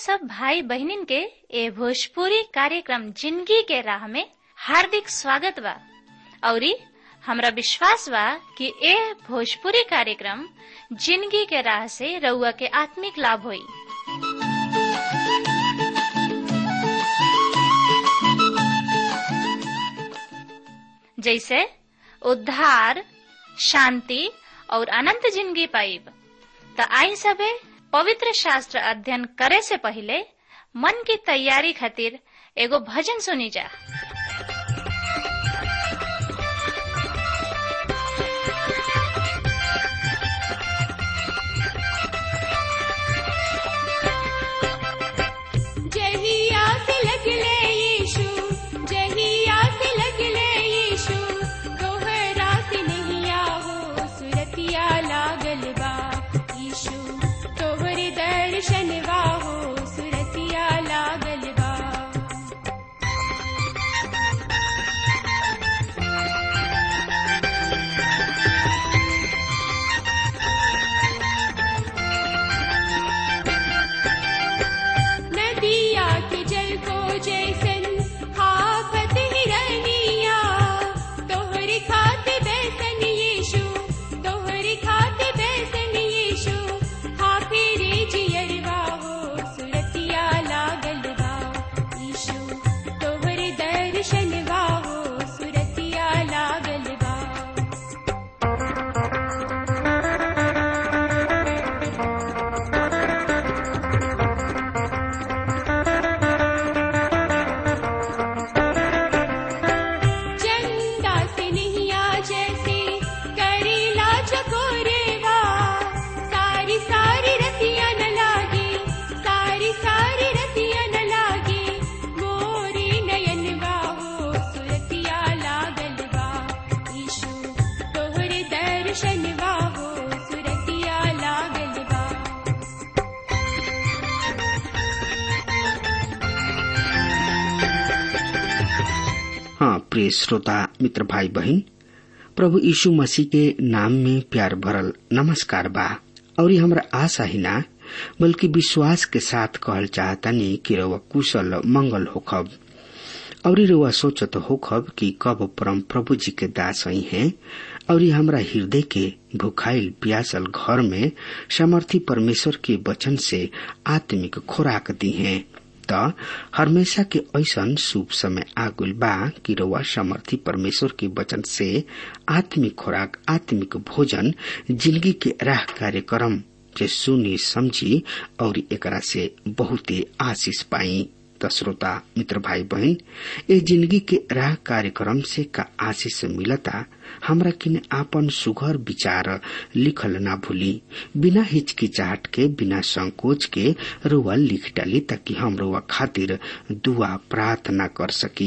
सब भाई बहनिन के ए भोजपुरी कार्यक्रम जिंदगी के राह में हार्दिक स्वागत बा औरी हमरा विश्वास बा कि ए भोजपुरी कार्यक्रम जिंदगी के राह से रउआ के आत्मिक लाभ होई जैसे उद्धार शांति और अनंत जिंदगी पाइब त आई सबे पवित्र शास्त्र अध्ययन करे से पहले मन की तैयारी खातिर एगो भजन सुनी जा जहिया से लगले यीशु जहिया से लगले यीशु तोहरा से नहिया हो सुरतिया लागल बा यीशु तोहरे दर्शनवा हो सुरतिया लागल बा नदिया के जल को जैसन हाफत हिरनिया तोहरी खाते बैसन यीशु तोहरी खाते बैसन यीशु हाफिरे जियरवा हो सुरतिया लागल बा यीशु तोहरे दर्शनवा हो सुरतिया लागल बा चंदा से नहिया जैसे करीला चकोरेवा सारी सारी रतिया न लागे सारी सारी रतिया न लागे मोरी नयनवा हो सुरतिया लागल बा ईशु तोहरे दर्शनवा हो सुरतिया लागल बा हाँ प्रिय श्रोता मित्र भाई बहन प्रभु यीशु मसीह के नाम में प्यार भरल नमस्कार बा और ये हमरा आशा ही ना बल्कि विश्वास के साथ कहल चाहतनी कि रउआ कुशल मंगल होखब और ये रउआ सोचत होखब कि कब परम प्रभु जी के दास ही हैं और ये हमरा हृदय के भुखाइल प्यासल घर में समर्थी परमेश्वर के वचन से आत्मिक खुराक दी हैं त हमेशा के ऐसन शुभ समय आगुल बा कि रउआ समर्थी परमेश्वर के वचन से आत्मिक खुराक आत्मिक भोजन जिंदगी के राह कार्यक्रम से सुनी समझी और एकरा से बहुते आशीष पाई त श्रोता मित्र भाई बहन ए जिंदगी के राह कार्यक्रम से का आशीष मिलता हमरा किन आपन सुघर विचार लिखल ना भूली बिना हिचकिचाहट के बिना संकोच के रुआ लिख डाली ताकि हम रुआ खातिर दुआ प्रार्थना कर सकी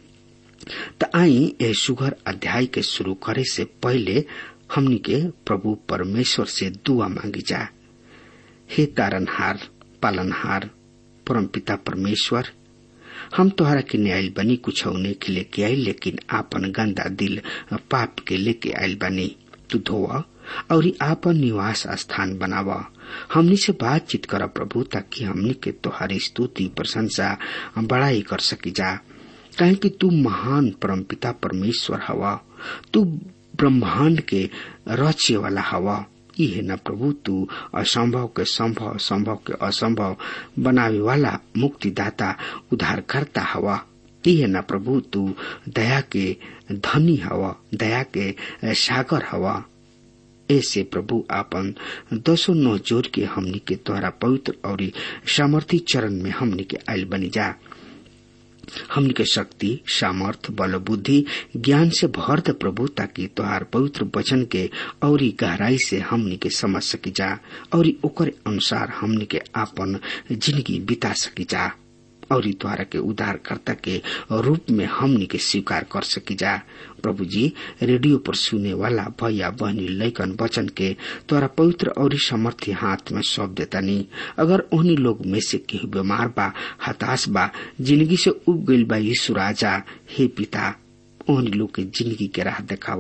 त आई ए सुघर अध्याय के शुरू करे से पहले हमनी के प्रभु परमेश्वर से दुआ मांगी जा हे तारनहार पालनहार परमपिता परमेश्वर हम तोहरा के न्यायल बनी कुछ के लेके आई लेकिन आपन गंदा दिल पाप के लेके आयल बनी तू धोआ और आपन निवास स्थान बनावा हमनी से बातचीत कर प्रभु ताकि हमनी के तोहारी स्तुति प्रशंसा बड़ाई कर सकी जा कहे कि तू महान परमपिता परमेश्वर हवा तू ब्रह्मांड के रचे वाला हवा इहे न प्रभु तू असंभव के संभव संभव के असंभव बनावे वाला मुक्तिदाता उद्धारकर्ता हवा इहे न प्रभु तू दया के धनी हवा दया के सागर हवा ऐसे प्रभु आपन दसो नौ जोर के हमनी के द्वारा पवित्र और सामर्थी चरण में हमनी के आयल बनी जा हमनी के शक्ति सामर्थ बल बुद्धि ज्ञान से भर दे प्रभु ताकि तोहार पवित्र वचन के और गहराई से हमनी के समझ सकी जा और ओकर अनुसार हमनी के आपन जिंदगी बिता सकी जा और द्वारा के उद्धारकर्ता के रूप में हमनी के स्वीकार कर सकी जा प्रभु जी रेडियो पर सुने वाला भैया बहनी लैकन वचन के तोरा पवित्र और समर्थी हाथ में सौंप देता नहीं अगर उन्हीं लोग में से केहू बीमार बा हताश बा जिंदगी से उब गईल बा यीशु राजा हे पिता ओहनी लोग के जिंदगी के राह देखावा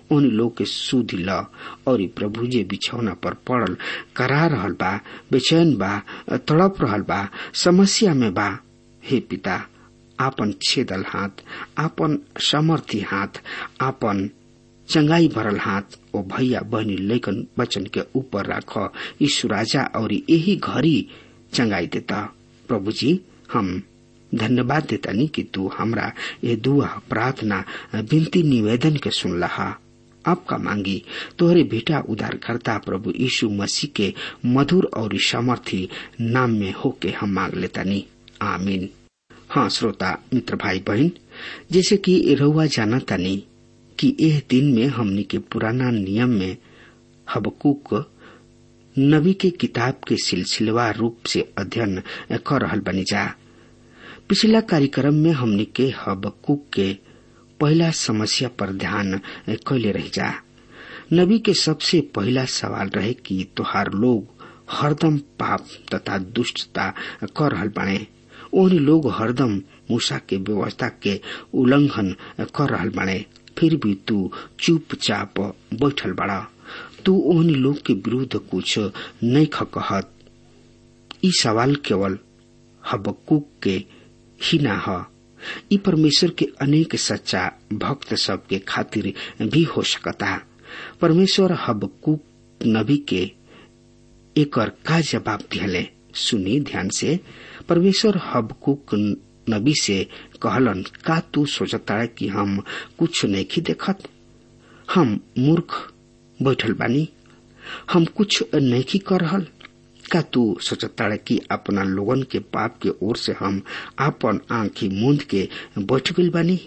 उन लोग के सुध ल और प्रभु जे बिछौना पर पड़ल करा रहल बा बेचैन बा तड़प रहल बा समस्या में बा हे पिता आपन छेदल हाथ आपन समर्थी हाथ आपन चंगाई भरल हाथ ओ भैया बहनी लेकन बचन के ऊपर राख यीशु राजा और यही घड़ी चंगाई देता प्रभु जी हम धन्यवाद देतानी कि तू हमरा ये दुआ प्रार्थना विनती निवेदन के सुन लहा आपका मांगी तोहरे बेटा उद्धारकर्ता प्रभु यीशु मसीह के मधुर और सामर्थी नाम में होके हम मांग लेतानी आमीन हाँ श्रोता मित्र भाई बहन जैसे कि रउआ जाना तानी कि एह दिन में हमनी के पुराना नियम में हबकुक नबी के किताब के सिलसिलेवार रूप से अध्ययन कर रहल बनी जा पिछला कार्यक्रम में हमनी के हबकुक के पहला समस्या पर ध्यान कैले रह जा नबी के सबसे पहला सवाल रहे कि तोहार लोग हरदम पाप तथा दुष्टता कर रहल बने ओन लोग हरदम मूसा के व्यवस्था के उल्लंघन कर रहल बने फिर भी तू चुपचाप बैठल बड़ा तू ओहन लोग के विरुद्ध कुछ नहीं कहत ई सवाल केवल हबकुक के ही ना ह ई परमेश्वर के अनेक सच्चा भक्त सब के खातिर भी हो सकता परमेश्वर हबकुक नबी के एकर का जवाब दिहले सुनी ध्यान से परमेश्वर हबकुक नबी से कहलन का तू सोचता है कि हम कुछ नहीं देखत हम मूर्ख बैठल बानी हम कुछ नहीं कर रहल का तू सोचता है कि अपना लोगन के पाप के ओर से हम अपन आंखी मूंद के बैठ गई बानी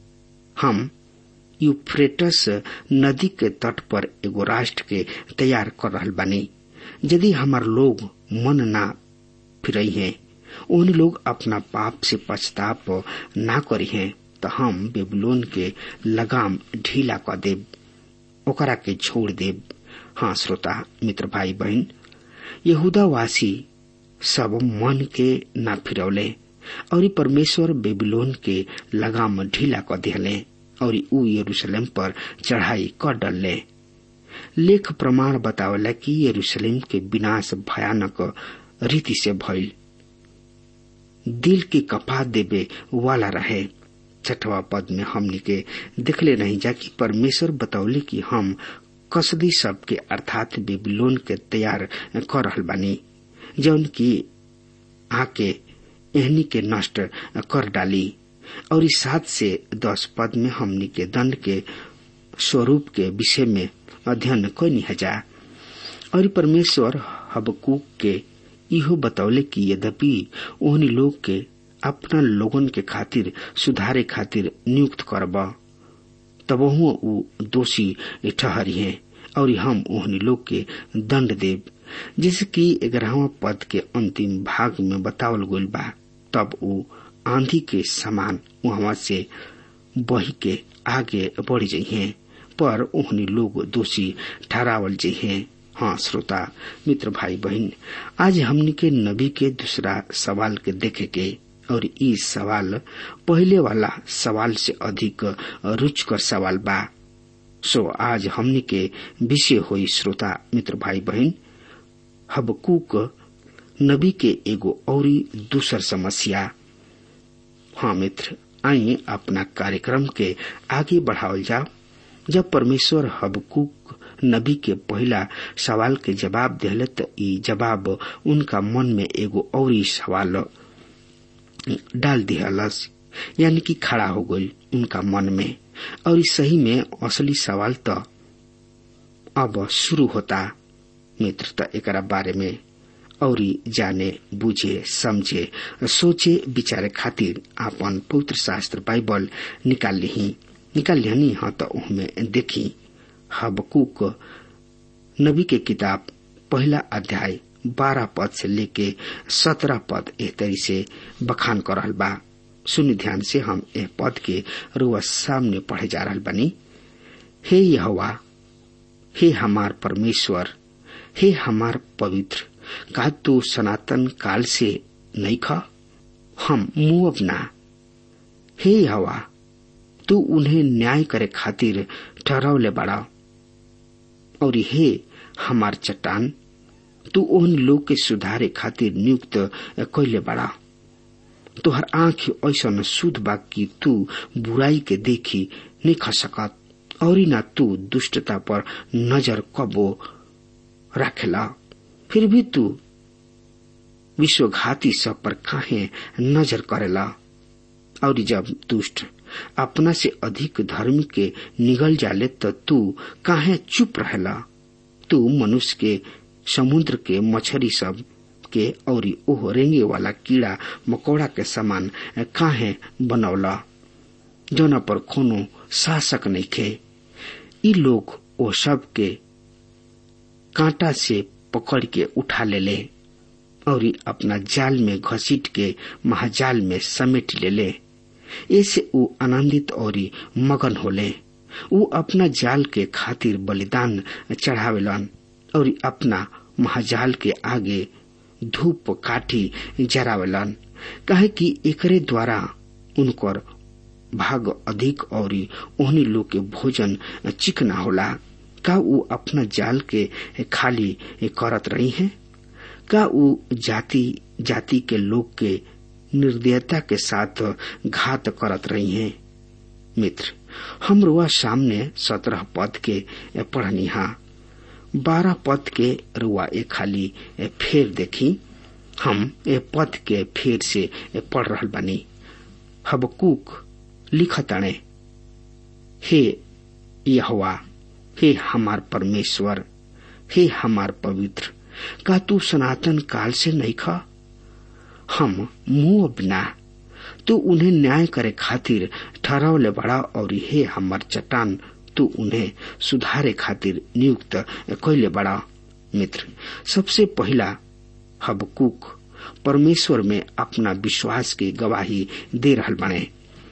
हम यूफ्रेटस नदी के तट पर एगो राष्ट्र के तैयार कर रहल बानी यदि हमार लोग मन ना फिरई हैं उन लोग अपना पाप से पछताप ना करी हैं तो हम बेबलोन के लगाम ढीला कर देब ओकरा के छोड़ देब हाँ श्रोता मित्र भाई बहन यहूदावासी सब मन के ना फिरौले और परमेश्वर बेबीलोन के लगाम ढीला कर दिले और ऊ यरूशलेम पर चढ़ाई कर डलले लेख प्रमाण बतावला कि यरूशलेम के विनाश भयानक रीति से भइल दिल के कपा देवे वाला रहे छठवा पद में हमने के देखले नहीं जा कि परमेश्वर बतौले कि हम कसदी सब के अर्थात बेबीलोन के तैयार कर रहल बानी जौन की आके एहनी के नष्ट कर डाली और इस सात से दस पद में हमनी के दंड के स्वरूप के विषय में अध्ययन कैनी हजा और परमेश्वर हबकूक के इहो बतौले कि यद्यपि ओहनी लोग के अपना लोगन के खातिर सुधारे खातिर नियुक्त करब तब ऊ दोषी ठहरी है और हम ओहनी लोग के दंड देव जैसे कि ग्यारहवा पद के अंतिम भाग में बतावल गईल बा तब ऊ आंधी के समान वहां से बही के आगे बढ़ जइहे पर ओहनी लोग दोषी ठहरावल जइहे हाँ श्रोता मित्र भाई बहन आज हमनी के नबी के दूसरा सवाल के देखे के और ई सवाल पहले वाला सवाल से अधिक रुचकर सवाल बा सो आज हमनी के विषय हुई श्रोता मित्र भाई बहन हबकूक नबी के एगो औरी दूसर समस्या हाँ मित्र आई अपना कार्यक्रम के आगे बढ़ावल जाओ जब परमेश्वर हबकूक नबी के पहला सवाल के जवाब दिले त ई जवाब उनका मन में एगो औरी सवाल डाल दिहलस यानी कि खड़ा हो गई उनका मन में और सही में असली सवाल तो अब शुरू होता मित्र त एक बारे में और जाने बुझे समझे सोचे विचारे खातिर आपन पवित्र शास्त्र बाइबल निकाल ली निकाल लिहनी हाँ तो उनमें देखी हबकूक नबी के किताब पहला अध्याय बारह पद से लेके सत्रह पद एह तरी से बखान कर रहल बा सुन ध्यान से हम एह पद के रुआ सामने पढ़े जा रहल बनी हे यहवा हे हमार परमेश्वर हे हमार पवित्र का तू सनातन काल से नहीं खा हम मुंह अपना हे हवा तू उन्हें न्याय करे खातिर ठहरावले बड़ा और हे हमार चट्टान तू ओहन लोग के सुधारे खातिर नियुक्त कैले बड़ा तोहर आंख ऐसा शुद्ध बा कि तू बुराई के देखी नहीं खा सकत और ना तू दुष्टता पर नजर कबो रखेला फिर भी तू विश्वघाती सब पर काहे नजर करेला और जब दुष्ट अपना से अधिक धर्म के निगल जाले तो तू काहे चुप रहेला तू मनुष्य के समुद्र के मछरी सब के और ओह रेंगे वाला कीड़ा मकोड़ा के समान काहे बनौला जौना पर कोनो शासक नहीं खे ई लोग ओ सब के कांटा से पकड़ के उठा ले ले और अपना जाल में घसीट के महाजाल में समेट ले ले ऐसे ऊ आनंदित और मगन होले ऊ अपना जाल के खातिर बलिदान चढ़ावेलन और अपना महाजाल के आगे धूप काठी जरावेलन कहे कि एकरे द्वारा उनकर भाग अधिक और ओहनी लोग के भोजन चिकना होला का ऊ अपना जाल के खाली करत रही हैं का ऊ जाति जाति के लोग के निर्दयता के साथ घात करत रही हैं मित्र हम रुआ सामने सत्रह पद के पढ़नी हा बारह पद के रुआ ए खाली फेर देखी हम ए पद के फेर से पढ़ रहल बानी हबकूक लिखताणे हे यहवा हे हमार परमेश्वर हे हमार पवित्र का तू सनातन काल से नहीं खा हम मुंह बिना तू उन्हें न्याय करे खातिर ठहरावले बड़ा और हे हमार चट्टान तू उन्हें सुधारे खातिर नियुक्त कैले बड़ा मित्र सबसे पहला हबकूक परमेश्वर में अपना विश्वास के गवाही दे रहल बने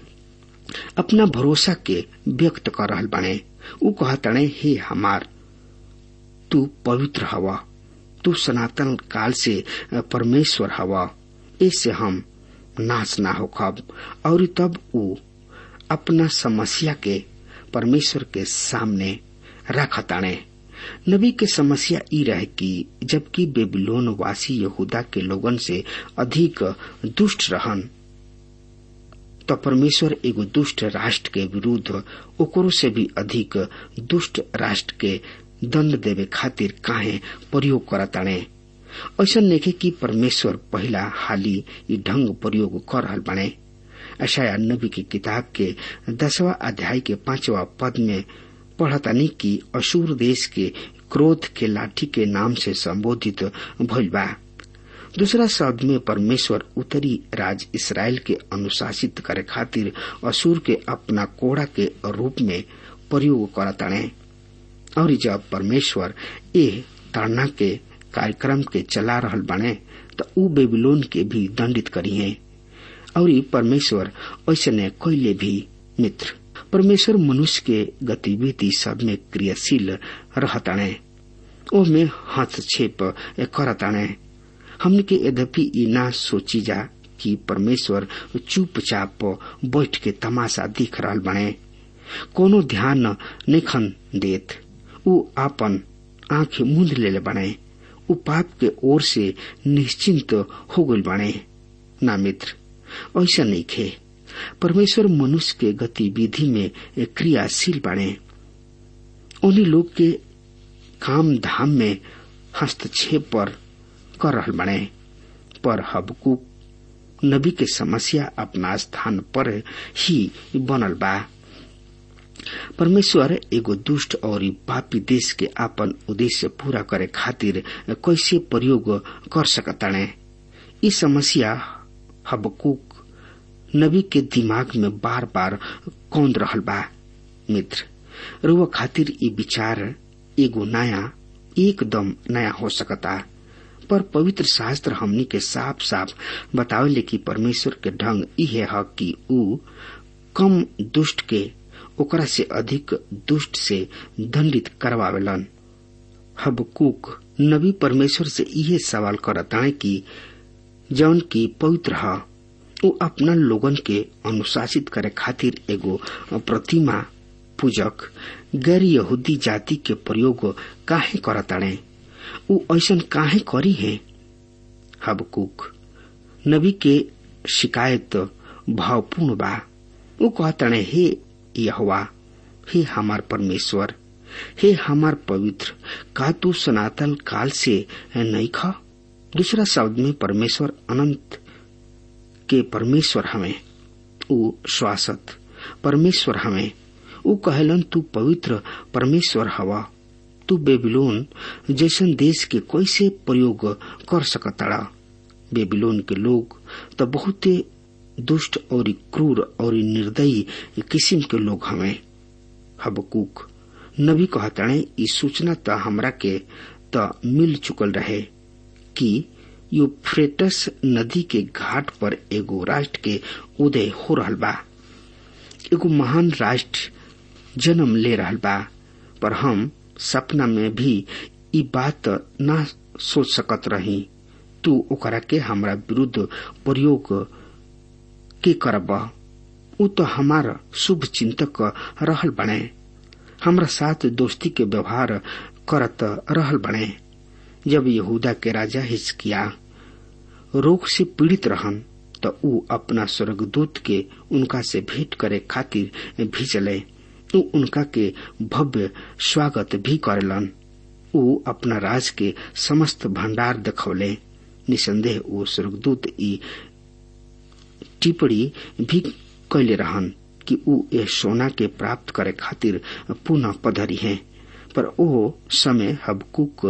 अपना भरोसा के व्यक्त कर रहल बने ऊ कहतणे हे हमार तू पवित्र हवा तू सनातन काल से परमेश्वर हवा इससे हम नाश ना हो खब और तब ऊ अपना समस्या के परमेश्वर के सामने रखताणे नबी के समस्या ई रहे कि जबकि बेबीलोन वासी यहूदा के लोगन से अधिक दुष्ट रहन तो परमेश्वर एगो दुष्ट राष्ट्र के विरुद्ध ओकरो से भी अधिक दुष्ट राष्ट्र के दंड देवे खातिर काहे प्रयोग करताणे ऐसा नेखे कि परमेश्वर पहला हाली ई ढंग प्रयोग कर रहल बने अशाया नबी की किताब के दसवा अध्याय के पांचवा पद में पढ़तानी कि असूर देश के क्रोध के लाठी के नाम से संबोधित भइल बा दूसरा शब्द में परमेश्वर उत्तरी राज इसराइल के अनुशासित करे खातिर असुर के अपना कोड़ा के रूप में प्रयोग करताणे और जब परमेश्वर ए ताड़ना के कार्यक्रम के चला रहल बने तो ऊ बेबीलोन के भी दंडित करी है और परमेश्वर ऐसे कैले भी मित्र परमेश्वर मनुष्य के गतिविधि सब में क्रियाशील रहताणे ओ में हस्तक्षेप करताणे हमने के यद्यपि ई ना सोची जा कि परमेश्वर चुपचाप बैठ के तमाशा दिख रहल बने कोनो ध्यान निखन देत ऊ आपन आंखें मूंद ले बने ऊ पाप के ओर से निश्चिंत हो गल बने ना मित्र ऐसा नहीं खे परमेश्वर मनुष्य के गतिविधि में क्रियाशील बने उन्हीं लोग के काम धाम में हस्तक्षेप पर कर रहल बने पर हबकूक नबी के समस्या अपना स्थान पर ही बनल बा परमेश्वर एगो दुष्ट और पापी देश के आपन उद्देश्य पूरा करे खातिर कैसे प्रयोग कर सकताणे ई समस्या हबकूक नबी के दिमाग में बार बार कौंद रहल बा मित्र रुआ खातिर ई विचार एगो नया एकदम नया हो सकता पर पवित्र शास्त्र हमनी के साफ साफ बतावेले कि परमेश्वर के ढंग इहे है कि ऊ कम दुष्ट के ओकरा से अधिक दुष्ट से दंडित करवावेलन हबकूक नबी परमेश्वर से इहे सवाल करताए कि जौन की पवित्र है वो अपना लोगन के अनुशासित करे खातिर एगो प्रतिमा पूजक गैर यहूदी जाति के प्रयोग काहे करताड़े उ ऐसन काहे करी है हबकुक नबी के शिकायत भावपूर्ण बा उ कहताड़े हे यहवा हे हमार परमेश्वर हे हमार पवित्र का तू सनातन काल से नहीं खा दूसरा शब्द में परमेश्वर अनंत के परमेश्वर हमें उ श्वासत परमेश्वर हमें उ कहलन तू पवित्र परमेश्वर हवा तू बेबीलोन जैसन देश के कैसे प्रयोग कर सकताड़ा बेबीलोन के लोग तो बहुत दुष्ट और क्रूर और निर्दयी किस्म के लोग हमें हबकूक नबी कहताणे ई सूचना त हमरा के त मिल चुकल रहे कि यूफ्रेटस नदी के घाट पर एगो राष्ट्र के उदय हो रहल बा एगो महान राष्ट्र जन्म ले रहल बा पर हम सपना में भी ई बात ना सोच सकत रही तू ओकरा के हमरा विरुद्ध प्रयोग के करब उ तो हमार शुभ चिंतक रहल बने हमरा साथ दोस्ती के व्यवहार करत रहल बने जब यहूदा के राजा हिचकिया रोग से पीड़ित रहन तो उ अपना स्वर्गदूत के उनका से भेंट करे खातिर भेजले उ उनका के भव्य स्वागत भी करेलन उ अपना राज के समस्त भंडार देखौले निसंदेह वो स्वर्गदूत ई टिप्पणी भी कैले रहन कि उ ए सोना के प्राप्त करे खातिर पुनः पधरी है पर ओ समय हबकुक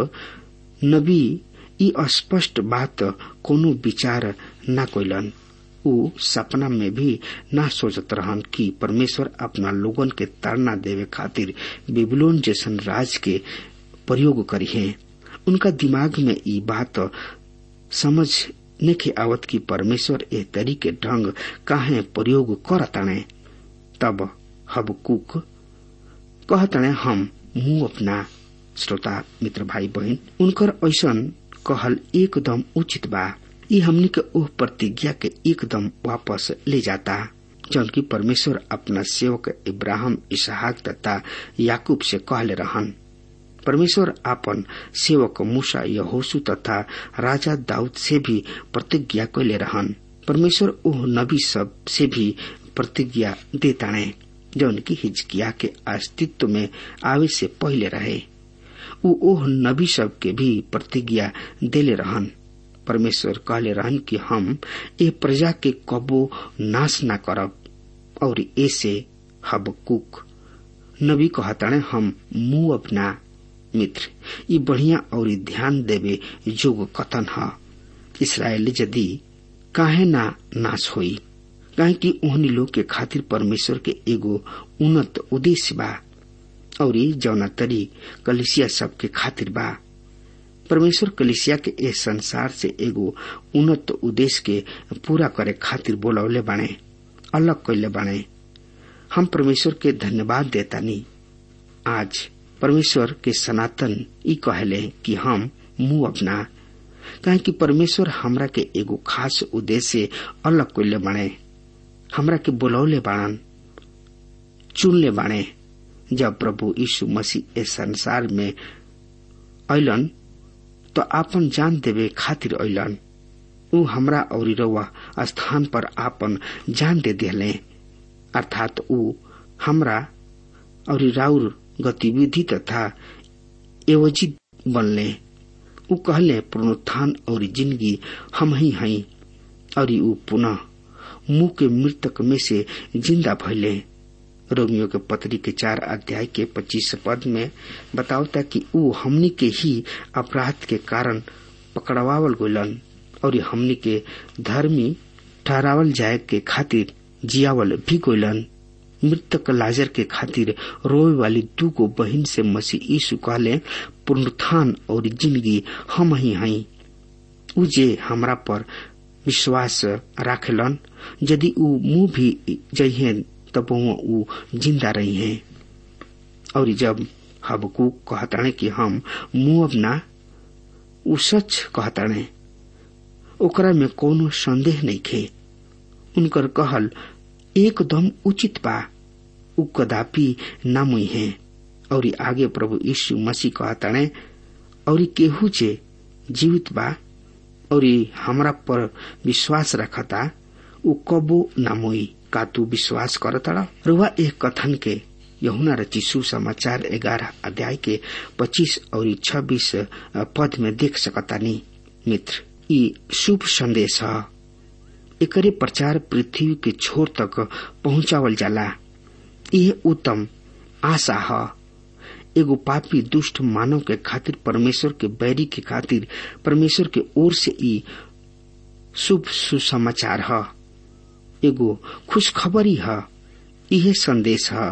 नबी ई स्पष्ट बात कोनो विचार न कैलन उ सपना में भी ना सोचत रहन कि परमेश्वर अपना लोगन के ताड़ना देवे खातिर बेबीलोन जैसन राज के प्रयोग करी है उनका दिमाग में ई बात समझ नेखे आवत की परमेश्वर ए तरीके ढंग काहे प्रयोग करताणे तब हबकुक कहताणे हम मुंह अपना श्रोता मित्र भाई बहन उनकर ऐसन कहल एकदम उचित बा ई हमनी के ओह प्रतिज्ञा के एकदम वापस ले जाता जौन की परमेश्वर अपना सेवक इब्राहिम इसहाक तथा याकूब से कहले रहन परमेश्वर आपन सेवक मूसा यहोसु तथा राजा दाऊद से भी प्रतिज्ञा कैले रहन परमेश्वर ओह नबी सब से भी प्रतिज्ञा देताणे जौन की हिजकिया के अस्तित्व में आवे से पहले रहे उ ओह नबी सब के भी प्रतिज्ञा देले रहन परमेश्वर कहले रहन कि हम ए प्रजा के कबो नाश न करब और ऐसे हबकुक नबी कहताणे हम मुंह अपना मित्र ये बढ़िया और ध्यान देवे जोग कथन है इसराइल यदि काहे ना नाश होई काहे कि ओहनी लोग के खातिर परमेश्वर के एगो उन्नत उद्देश्य बा और जौना तरी कलिसिया सबके खातिर बा परमेश्वर कलिसिया के ए संसार से एगो उन्नत उद्देश्य के पूरा करे खातिर बोलौले बाणे अलग कैले बाणे हम परमेश्वर के धन्यवाद देतानी आज परमेश्वर के सनातन ई कहले कि हम मुंह अपना काहे कि परमेश्वर हमरा के एगो खास उद्देश्य अलग कैले बाणे हमरा के बोलौले बाणन चुनले बाणे जब प्रभु यीशु मसीह इस संसार में अलन तो आपन जान देवे खातिर अलन ऊ हमरा और रउआ स्थान पर आपन जान दे दिले अर्थात ऊ हमरा और राउर गतिविधि तथा एवजी बनले ऊ कहले पुनरुत्थान और जिंदगी हम ही हई और ऊ पुनः मुंह के मृतक में से जिंदा भइले रोमियो के पत्री के चार अध्याय के पच्चीस पद में बतावता कि ऊ हमनी के ही अपराध के कारण पकड़वावल गलन और हमनी के धर्मी ठहरावल जाए के खातिर जियावल भी गलन मृतक लाजर के खातिर रोए वाली दू गो बहन से मसीह यीशु कहले पुनरुत्थान और जिंदगी हम ही हई ऊ जे हमरा पर विश्वास राखेलन यदि ऊ मुंह भी जइहे तब ऊ जिंदा रही है और जब हबकू कहताणे कि हम मुंह अपना ऊ सच कहताणे ओकरा में कोनो संदेह नहीं खे उनकर कहल एकदम उचित बा उ कदापि ना मुई है और आगे प्रभु यीशु मसीह कहताणे और केहू जे जीवित बा और हमरा पर विश्वास रखता उ कबो ना मुई का तू विश्वास करतड़ा रुआ एक कथन के यहुना रचिसु समाचार ग्यारह अध्याय के पच्चीस और छब्बीस पद में देख सकतानी मित्र ई शुभ संदेश है एकरे प्रचार पृथ्वी के छोर तक पहुंचावल जाला यह उत्तम आशा है एगो पापी दुष्ट मानव के खातिर परमेश्वर के बैरी के खातिर परमेश्वर के ओर से ई शुभ सुसमाचार है एगो खुशखबरी है यह संदेश है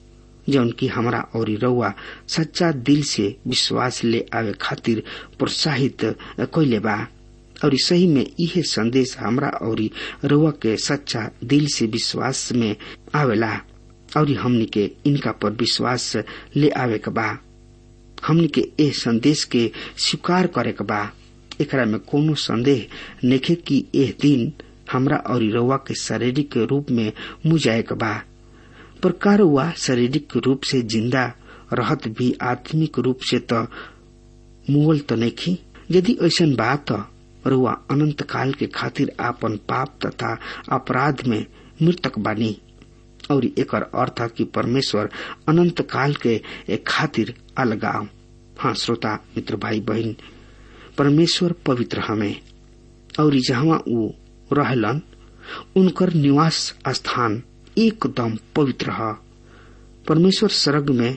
जौन की हमरा और रउआ सच्चा दिल से विश्वास ले आवे खातिर प्रोत्साहित कैले बा और सही में यह संदेश हमरा और रउआ के सच्चा दिल से विश्वास में आवेला और हमनी के इनका पर विश्वास ले आवे के बा हमनी के ए संदेश के स्वीकार करे के बा एकरा में कोनो संदेह नेखे कि एह दिन हमरा और रउआ के शारीरिक रूप में मुजाए के बा पर का रउआ शारीरिक रूप से जिंदा रहत भी आत्मिक रूप से तो मुगल तो नहीं यदि ऐसा बात रुआ अनंत काल के खातिर आपन पाप तथा अपराध में मृतक बानी और एकर अर्थ कि परमेश्वर अनंत काल के खातिर अलगाव हाँ श्रोता मित्र भाई बहन परमेश्वर पवित्र हमें और जहाँ ऊ रहलन उनकर निवास स्थान एकदम पवित्र है परमेश्वर स्वर्ग में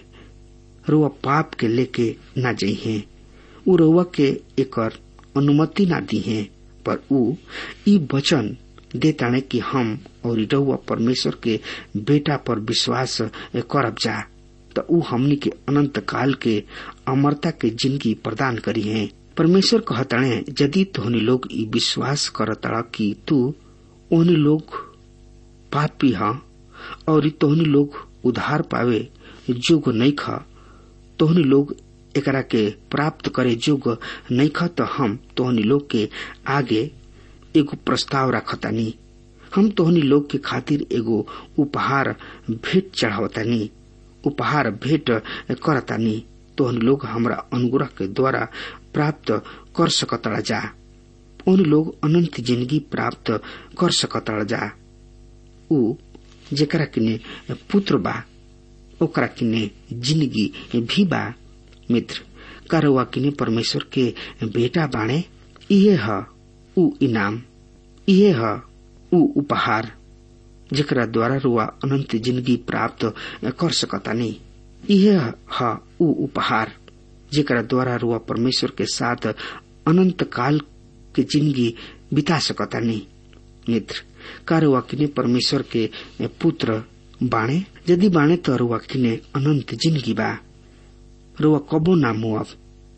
रुआ पाप के लेके न जाइ है ऊ रुआ के एकर अनुमति ना दी है पर ऊ ई वचन देताने कि हम और रउआ परमेश्वर के बेटा पर विश्वास करब जा तो ऊ हमनी के अनंत काल के अमरता के जिंदगी प्रदान करी है परमेश्वर कहताणे यदि तोहनी लोग ई विश्वास करतड़ा कि तू ओहनी लोग पापी हा और तोहनी लोग उधार पावे जोग नहीं खा तोहनी लोग एकरा के प्राप्त करे जोग नहीं खा तो हम तोहनी लोग के आगे एगो प्रस्ताव रखतानी हम तोहनी लोग के खातिर एगो उपहार भेंट चढ़ावतानी उपहार भेंट करतानी तोहनी लोग हमरा अनुग्रह के द्वारा प्राप्त कर सकतड़ा जा उन लोग अनंत जिंदगी प्राप्त कर सकतड़ा जा ऊ जेकरा किने पुत्र बा ओकरा किने जिंदगी भी बा मित्र करवा किने परमेश्वर के बेटा बाणे इहे ह ऊ इनाम इहे ह ऊ उपहार जेकरा द्वारा रुआ अनंत जिंदगी प्राप्त कर सकतानी इहे ह ऊ उपहार जेकरा द्वारा रुआ परमेश्वर के साथ अनंत काल के जिंदगी बिता सकतानी मित्र का रुआ किने परमेश्वर के पुत्र बाणे यदि बाणे तो रुआ किने अनंत जिंदगी बा रुआ कबो ना मुआब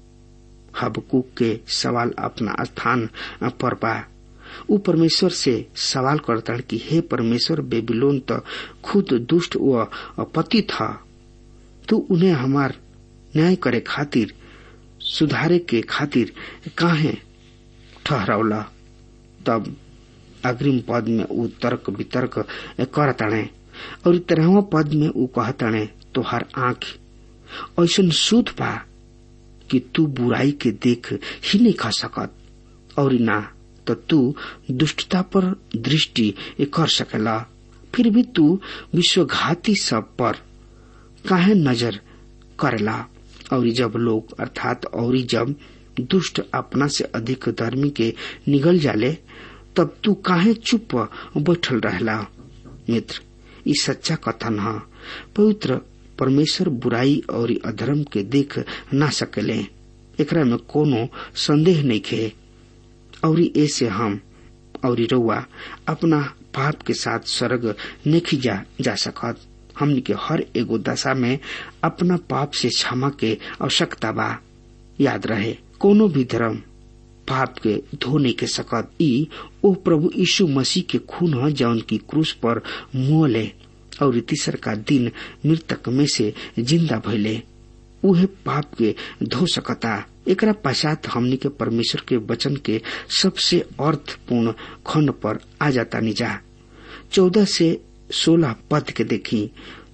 हबकुक के सवाल अपना स्थान पर बा ऊ परमेश्वर से सवाल करता कि हे परमेश्वर बेबीलोन तो खुद दुष्ट व पति था तू उन्हें हमार न्याय करे खातिर सुधारे के खातिर काहे ठहरावला तब अग्रिम पद में ऊ तर्क वितर्क करताणे और तेरहवा पद में ऊ कहताणे तोहार आंख ऐसा शुद्ध बा कि तू बुराई के देख ही नहीं खा सकत और ना तो तू दुष्टता पर दृष्टि कर सकेला फिर भी तू विश्वघाती सब पर काहे नजर करेला और जब लोग अर्थात और जब दुष्ट अपना से अधिक धर्मी के निगल जाले तब तू काहे चुप बैठल रहला मित्र ई सच्चा कथन है पवित्र परमेश्वर बुराई और अधर्म के देख ना सकेले एकरा में कोनो संदेह नहीं खे और ऐसे हम और रउआ अपना पाप के साथ स्वर्ग नहीं जा, जा सकत हमनी के हर एगो दशा में अपना पाप से क्षमा के आवश्यकता बा याद रहे कोनो भी धर्म पाप के धो नहीं के सकत ई ओ प्रभु यीशु मसीह के खून है जौन की क्रूस पर मुहले और तीसर का दिन मृतक में से जिंदा भइले उहे पाप के धो सकता एकरा पश्चात हमनी के परमेश्वर के वचन के सबसे अर्थपूर्ण खंड पर आ जाता निजा चौदह से सोलह पद के देखी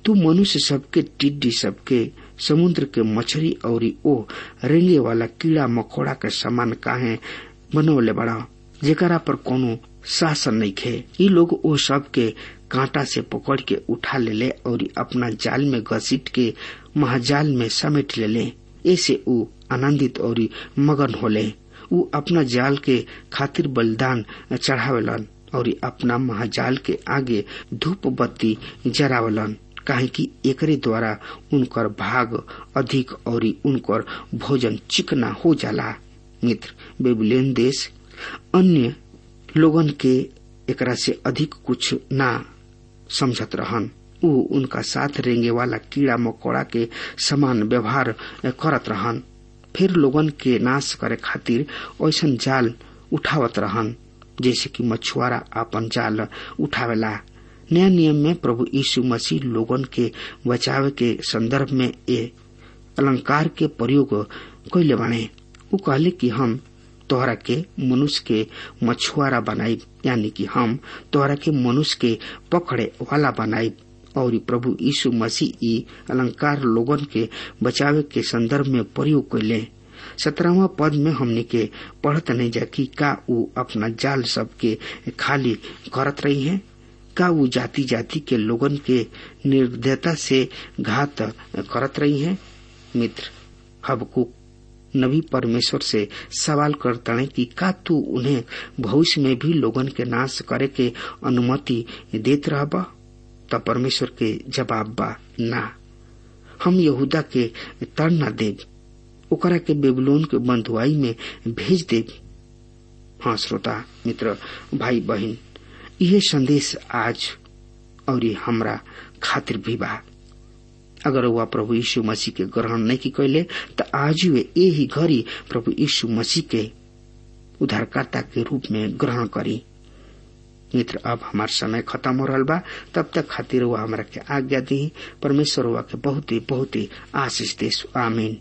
तू मनुष्य सबके टिड्डी सबके समुद्र के मछली और ओ रेंगे वाला कीड़ा मकोड़ा के समान काहे बनौले बड़ा जेकरा पर कोनो शासन नहीं खे ये लोग ओ सब के कांटा से पकड़ के उठा ले ले और अपना जाल में घसीट के महाजाल में समेट ले ले ऐसे ऊ आनंदित और मगन होले ऊ अपना जाल के खातिर बलिदान चढ़ावेलन और अपना महाजाल के आगे धूप बत्ती जरावलन काहे कि एकरे द्वारा उनकर भाग अधिक और उनकर भोजन चिकना हो जाला मित्र बेबुलेन देश अन्य लोगन के एकरा से अधिक कुछ ना समझत रहन ऊ उनका साथ रेंगे वाला कीड़ा मकोड़ा के समान व्यवहार करत रहन फिर लोगन के नाश करे खातिर ऐसन जाल उठावत रहन जैसे कि मछुआरा अपन जाल उठावेला नया नियम में प्रभु यीशु मसीह लोगन के बचाव के संदर्भ में ये अलंकार के प्रयोग कैले बाणे ऊ कहले कि हम तोहरा के मनुष्य के मछुआरा बनाई यानी कि हम तोहरा के मनुष्य के पकड़े वाला बनाई और प्रभु यीशु मसीह ई अलंकार लोगन के बचावे के संदर्भ में प्रयोग कैले सत्रहवा पद में हमने के पढ़त नहीं जा कि का ऊ अपना जाल सबके खाली करत रही है का ऊ जाति जाति के लोगन के निर्दयता से घात करत रही है मित्र हबकुक नबी परमेश्वर से सवाल करता है कि का तू उन्हें भविष्य में भी लोगन के नाश करे के अनुमति देत रहबा त परमेश्वर के जवाब बा ना हम यहूदा के तर न देव ओकरा के बेबलोन के बंधुआई में भेज देव हाँ श्रोता मित्र भाई बहन यह संदेश आज और हमरा खातिर भी बा अगर वह प्रभु यीशु मसीह के ग्रहण नहीं की कैले तो आज वे यही घड़ी प्रभु यीशु मसीह के उद्धारकर्ता के रूप में ग्रहण करी मित्र अब हमार समय खत्म हो रहा बा तब तक खातिर हुआ हमारा के आज्ञा दी परमेश्वर हुआ के बहुत ही बहुत ही आशीष दे आमीन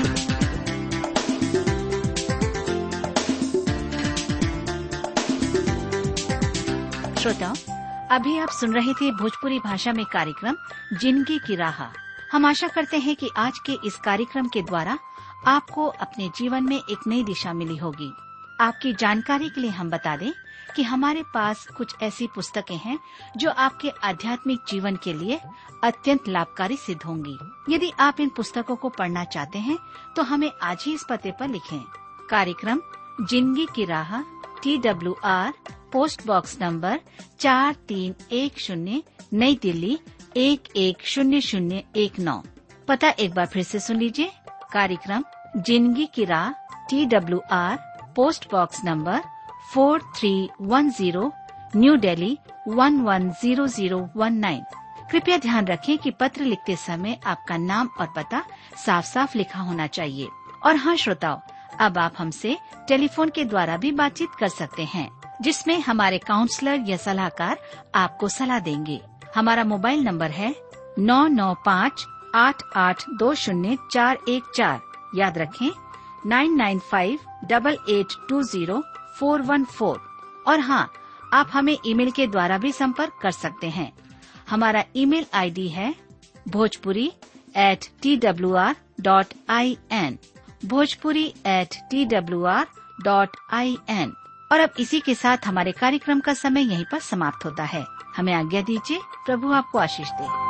श्रोताओं अभी आप सुन रहे थे भोजपुरी भाषा में कार्यक्रम जिंदगी की राह हम आशा करते हैं कि आज के इस कार्यक्रम के द्वारा आपको अपने जीवन में एक नई दिशा मिली होगी आपकी जानकारी के लिए हम बता दें कि हमारे पास कुछ ऐसी पुस्तकें हैं जो आपके आध्यात्मिक जीवन के लिए अत्यंत लाभकारी सिद्ध होंगी यदि आप इन पुस्तकों को पढ़ना चाहते हैं तो हमें आज ही इस पते पर लिखें कार्यक्रम जिंदगी की राह T W R post box number चार तीन एक शून्य नई दिल्ली एक एक शून्य शून्य एक नौ पता एक बार फिर से सुन लीजिए कार्यक्रम जिंदगी की राह T W R post box number four three one zero new Delhi one one zero zero one nine कृपया ध्यान रखें कि पत्र लिखते समय आपका नाम और पता साफ साफ लिखा होना चाहिए और हाँ श्रोताओं अब आप हमसे टेलीफोन के द्वारा भी बातचीत कर सकते हैं जिसमें हमारे काउंसलर या सलाहकार आपको सलाह देंगे हमारा मोबाइल नंबर है नौ नौ पाँच आठ आठ दो शून्य चार एक चार याद रखें nine nine five double eight two zero four one four और हाँ आप हमें ईमेल के द्वारा भी संपर्क कर सकते हैं हमारा ईमेल आईडी है Bhojpuri at T W R dot I N Bhojpuri at T W R dot I N और अब इसी के साथ हमारे कार्यक्रम का समय यहीं पर समाप्त होता है हमें आज्ञा दीजिए प्रभु आपको आशीष दे